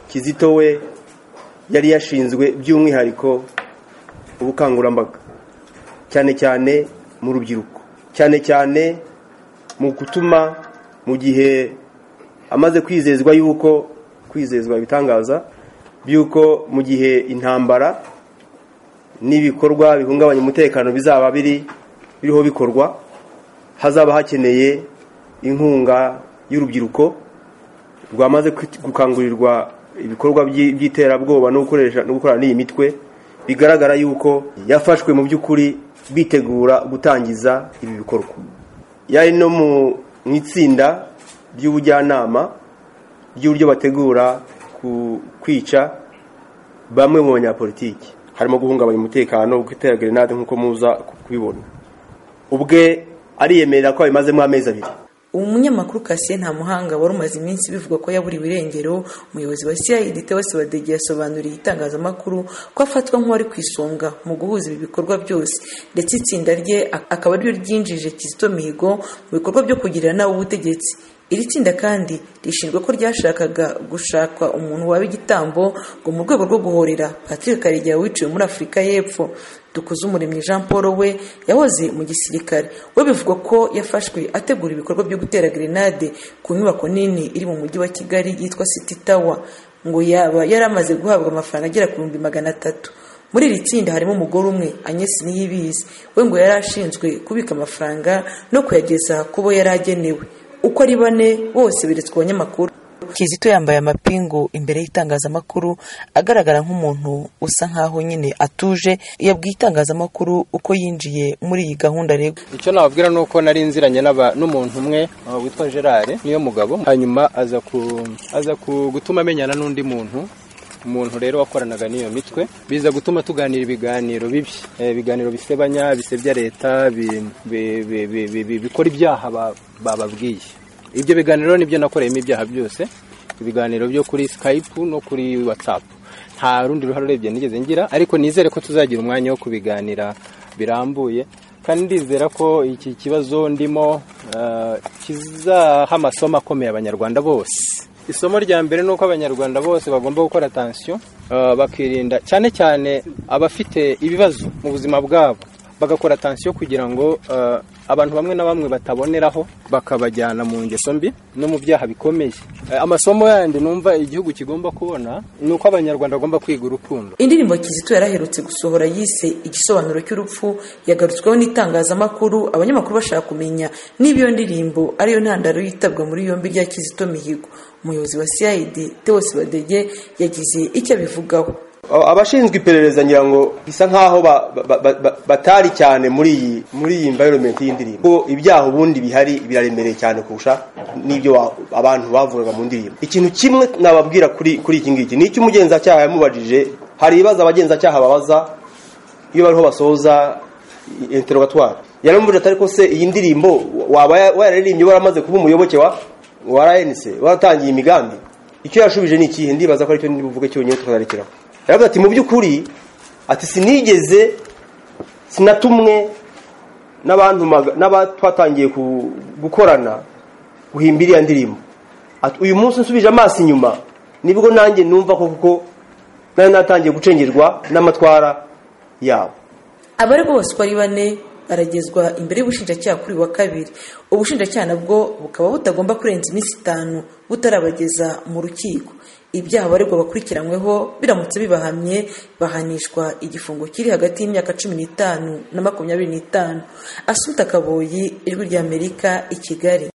kizito we yari yashinzwe by'umwihariko ubukangurambaga cyane cyane mu rubyiruko cyane cyane mu gutuma mu gihe amaze kwizezwa y'uko kwizezwa ibitangaza by'uko mu gihe intambara n'ibikorwa bihungabanya umutekano bizaba biri biriho bikorwa hazaba hakeneye inkunga y'urubyiruko rwamaze gukangurirwa ibikorwa by'iterabwoba no gukorana n'iyi mitwe bigaragara yuko yafashwe mu by'ukuri bitegura gutangiza ibi bikorwa yari no mu itsinda ry'ubujyanama ry'uburyo bategura kwica bamwe mu banyapolitiki harimo guhungabanya umutekano gutera gerenade nk'uko muza kubibona ubwe ariyemerera ko abimazemo amezi abiri umunyamakuru kasiye nta muhanga wari umaze iminsi bivuga ko yaburiwe irengero umuyobozi wa ciyayidite wese badege yasobanuriye itangazamakuru ko afatwa nk'uwari ku isonga mu guhuza ibi bikorwa byose ndetse itsinda rye akaba ariryo ryinjije kizito mihigo mu bikorwa byo kugirira nawe ubutegetsi iri tsinda kandi rishinzwe ko ryashakaga gushakwa umuntu waba igitambo ngo mu rwego rwo guhorera patrick karegeya wiciwe muri afurika y'epfo dukuze umuremyi jean paul we yahoze mu gisirikare we bivugwa ko yafashwe ategura ibikorwa byo gutera grenade ku nyubako nini iri mu mujyi wa kigali yitwa city tower ngo yaba yari amaze guhabwa amafaranga agera ku bihumbi magana atatu muri iri tsinda harimo umugore umwe anyesi niyibizi we ngo yari ashinzwe kubika amafaranga no kuyageza ku bo yari agenewe uko ari bane bose beretswe abanyamakuru kizito yambaye amapingu imbere y'itangazamakuru agaragara nk'umuntu usa nkaho nyine atuje yabwiye itangazamakuru uko yinjiye muri iyi gahunda rero icyo nababwira ni uko nari nziranye n'umuntu umwe witwa gerard niyo mugabo hanyuma aza gutuma amenyana n'undi muntu umuntu rero wakoranaga n'iyo mitwe biza gutuma tuganira ibiganiro bibi ibiganiro bisebanya bisebya leta bikora ibyaha bababwiye ibyo biganiro nibyo nakoreyemo ibyaha byose ibiganiro byo kuri skype no kuri whatsapp nta rundi ruhare urebye nigeze ngira ariko nizere ko tuzagira umwanya wo kubiganira birambuye kandi ndizera ko iki kibazo ndimo kizaha amasomo akomeye abanyarwanda bose isomo rya mbere ni uko abanyarwanda bose bagomba gukora atansiyo bakirinda cyane cyane abafite ibibazo mu buzima bwabo bagakora atansiyo kugira ngo abantu bamwe na bamwe bataboneraho bakabajyana mu ngeso mbi no mu byaha bikomeye amasomo yandi numva igihugu kigomba kubona ni uko abanyarwanda bagomba kwiga urukundo indirimbo kizito yaraherutse gusohora yise igisobanuro cy'urupfu yagarutsweho n'itangazamakuru abanyamakuru bashaka kumenya niba iyo ndirimbo ariyo ntandaro yitabwa muri yombi rya kizito mihigo umuyobozi wa cid teos badege yagize icyo abivugaho abashinzwe iperereza ngira ngo bisa nk'aho batari cyane muri iyi muri iyi environment y'indirimbo kuko ibyaha ubundi bihari biraremereye cyane kurusha n'ibyo abantu bavugaga mu ndirimbo ikintu kimwe nababwira kuri kuri iki ngiki ni icyo umugenzacyaha yamubajije hari ibibazo abagenzacyaha babaza iyo bariho basoza interogatwari yaramubajije atari ko se iyi ndirimbo waba wararirimbye waramaze kuba umuyoboke wa warayenise waratangiye imigambi icyo yashubije ni ikihe ndibaza ko aricyo buvuge cyonyine tukazarikiraho yaravuga ati mu by'ukuri ati sinigeze sinatumwe n'abantu twatangiye gukorana guhimba iriya ndirimbo uyu munsi nsubije amaso inyuma nibwo nanjye numva ko kuko nari natangiye gucengerwa n'amatwara yabo abari bose uko ari bane baragezwa imbere y'ubushinjacyaha kuri wa kabiri ubushinjacyaha nabwo bukaba butagomba kurenza iminsi itanu butarabageza mu rukiko ibyaha abaregwa bakurikiranyweho biramutse bibahamye bahanishwa igifungo kiri hagati y'imyaka cumi n'itanu na makumyabiri n'itanu asuta akaboyi ijwi ry'amerika i kigali